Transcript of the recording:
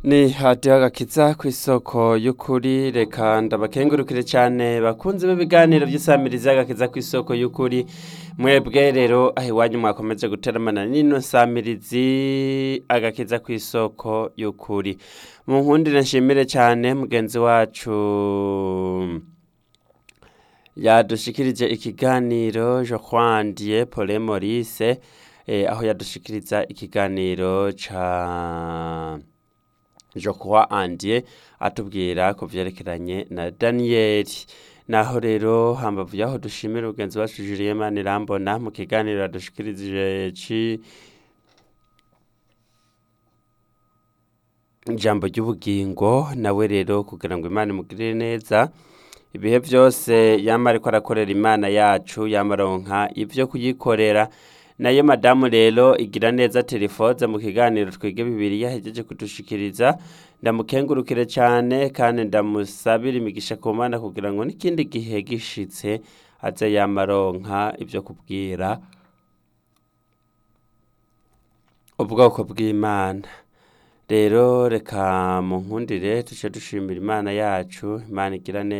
ni hadiyo agakiza ku isoko y'ukuri reka ndabakengurukire cyane bakunze b'ibiganiro by'isamirizi y'agakiza ku isoko y'ukuri mwebwe rero aho iwanyu mwakomeje guteramana n'ino samirizi agakiza ku isoko y'ukuri mu nkundire nshimire cyane mugenzi wacu yadushikirije ikiganiro jokwandie pole morise eh, aho yadushikiriza ikiganiro ca Jokwa Andie atubwira ku vyerekeranye na Danieli naho rero hambavu yaho dushimira ugenzi wacu Julien Manirambona mu kiganiro yadushikirije ci ijambo ry'ubugingo nawe rero kugira ngo Imana imugirire neza ibihe byose yama ariko arakorera Imana yacu yamaronka ivyo kuyikorera nayo madamu rero igira neza telefoze mu kiganiro twige bibiri yahejeje kudushikiriza ndamukengurukire cyane kandi ndamusabira imigisha ku mana kugira ngo n'ikindi gihe gishitse aze yamaronka ibyo kubwira ubwoko bw'imana rero reka mu nkundire duce dushimira imana yacu imana igira neza